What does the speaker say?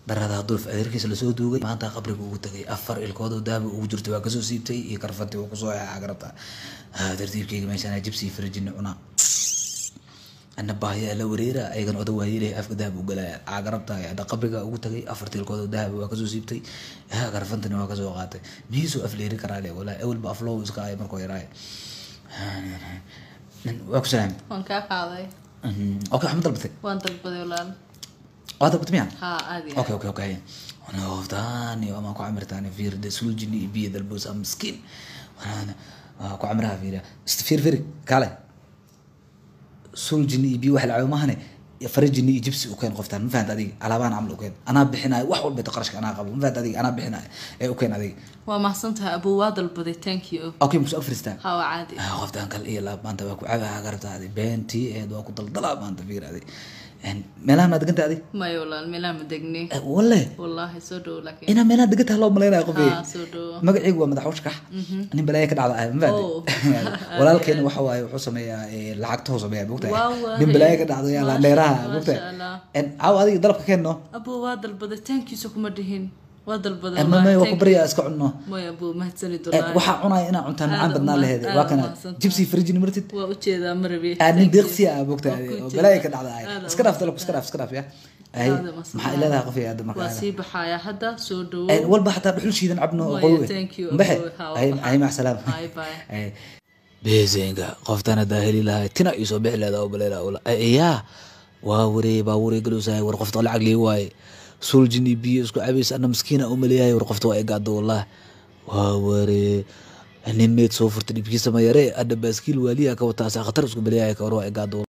darada hadduu adeerkiisa lasoo duugay maanta qabriga ugu tagay afar ilkood oo dahaba ugu jirtay waa kasoo siibtay iyo karfantii uu kusoo cagarabta tartiibkeyga meeshaan jibsi farajini cunaa ana baahyaa la wareera ayagan oda waayelay afka dahab u galaya cagarabta hadda qabriga ugu tagay afar tilkood oo dahaba waa kasoo siibtay karfantani waa kasoo qaatay mihiisuu afleeri karaa le walaa awalba aflow iska ay markuu yaraay waa ku salaam waan kaa qaaday okay waxma dalbatay waan dalbaday walaal waa dalbatay miya haa aadi okay okay okay noftaani ama ku camirtaani fiirde suljini iyo biyo dalboos ama miskiin ku camiraha fiiriya fiir fiiri kaale suljini iyo biyo wax lacaabo mahane farajini iyo jibsi ukeen qoftaan ma fahanta adiga alaabahan camal ukeen anaa bixinayo wax walba qarashka anaa qabo ma fahanta adiga anaa bixinayo ee ukeen adiga waa mahadsan tahay abuu waa dalbaday thank you okay musu afristaa haa waa caadi qoftaan kale iyo laab maanta waa ku cabaha garabta adi beentii eed waa ku daldalaa maanta fiir adi meelaha maa deganta adi maya walaal meelaha ma degni walle wallaahi soo dhow laakiin inaa meelaha degantaha loo malaynaya qof haa soo dhow magacaygu waa madaxweyne shakax nin balaaya ka dhacda ah ma Oh. fahanti walaalkeena waxa waaye wuxuu sameeyaa eh, lacagtahu sameeyaa mogtahay Waa waaye. nin balaaya ka dhacda yaa Maasha- dheeraha maasha mogtahay Allah. caaw adiga dalabka keenno abuu waa dalbaday thank you so kuma dhihin waa dalbaday mama wallaahi, waa ku thank baryaa iska cunno you. maya abuu mahadsanid Eh, wallaahi waxaa cunaya inaa cuntaan macaan Aad badnaa u laheed mahad- waa aad kana u mahadsantahay. jibsi frijini martid waa ujeedaa marabi aa nin deeqsi ah Waa mogtahay ku oo jeedaa. balaaya ka dhacda ah Aad iska u dhaaf dalabka iska dhaaf iska dhaaf ya Ay, Aad u mahadsan maxaa ileedahay qof iyo aad waa markaa sii baxayaa hadda soo Eh, dhowo walba xataa dhuxul shiidan cabno oo Maya, qowe thank you, mbaxe Abowe. Ha, waa ay baxay. ay mac salaam Bye, bye. Ay. beesenga qoftan hadaa heli lahay tina iisoo bixi leeda oo baleela ula yaa waa waree baa waree galowsahay war qofta lacag lii waaye suljin iyo biyo isku cabays ana miskiina u maleeyahay war qofta waa igaado wallah waa waree nin meed soo furta dhibkiisa ma yare adha baaskiil waaliya ka wataa saa khatar isku maleeyahay ka war waa igaado